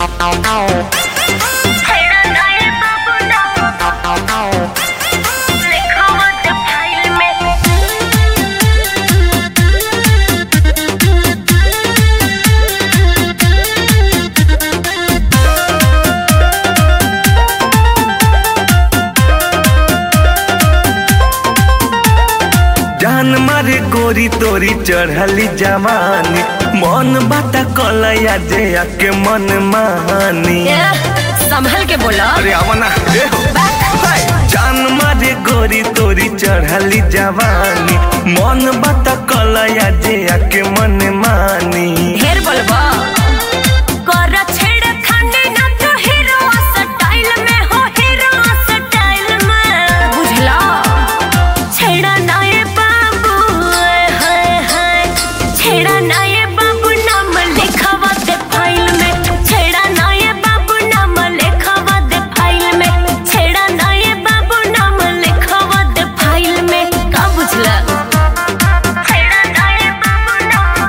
जान मारे गोरी तोरी चढ़ली जवानी मन बाता कलया जे आके मन मानी संभल के बोला अरे आवना ए हो हाय। जान मारे गोरी तोरी चढ़ली जवानी मन बाता कलया जे आके मन मानी ढेर बोलबा कर छेड़ खाने ना तो हीरो स्टाइल में हो हीरो स्टाइल में बुझला छेड़ा ना ये बाबू हाय हाय छेड़ा ना ये बाबू नाम लिखवा दे फाइल में छेड़ा ना ये बाबू नाम लिखवा दे फाइल में छेड़ा ना ये बाबू नाम लिखवा दे फाइल में का बुझला छेड़ा ना ये बाबू नाम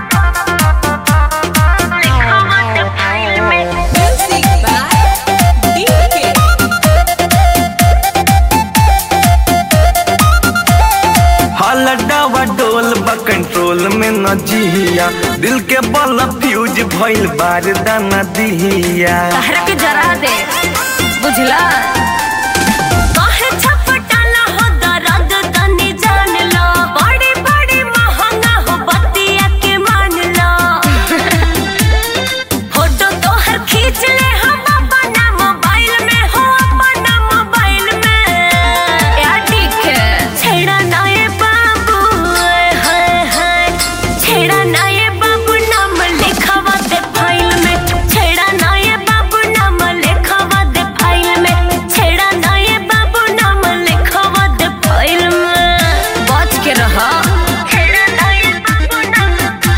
लिखवा दे फाइल में Music by DK. हलडावा डोल बा कंट्रोल में न जिया दिल के बल फ्यूज भइल बार दाना दिया तहरा के जरा दे बुझला काहे छपटाला हो दर्द तनी जान लो बड़ी बड़ी महंगा हो बतिया के मान लो फोटो तोहर खींच ले हम अपना मोबाइल में हो अपना मोबाइल में या ठीक है छेड़ा ना ये बाबू हाय हाय छेड़ा ना ये बाबू नाम लिखवा दे फाइल में छेड़ा ना ये बाबू नाम लिखवा दे फाइल में छेड़ा ना ये बाबू नाम लिखवा दे फाइल में बच के रहा छेड़ा ना ये बाबू नाम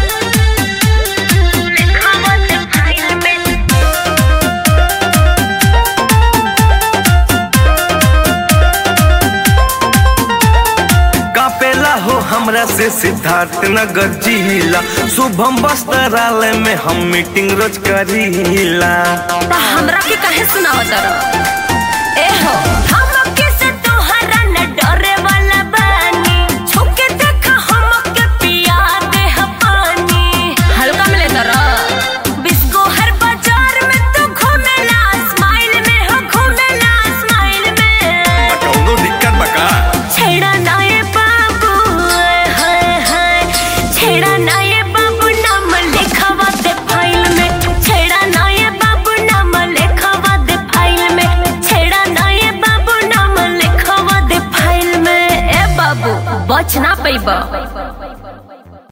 लिखवा दे फाइल में कापेला हो हमरा से सिद्धार्थ नगर जिला शुभम वस्त्रालय में हम मीटिंग रोज करीला ता हमरा के काहे सुनावत रह ए हो हम के से तोहरा न डरे वाला बानी छुके देख हम के पिया दे ह पानी हल्का में लेता रह बिस्को हर बाजार में तू घूमेला स्माइल में हो घूमेला स्माइल में कौनो दिक्कत बका छेड़ा ना ये बाबू हाय हाय छेड़ा ना ये बाबू नाम लिखवा दे फाइल में छेड़ा ना ये बाबू नाम लिखवा दे फाइल में छेड़ा ना ये बाबू नाम लिखवा दे फाइल में ए बाबू बच ना पैबा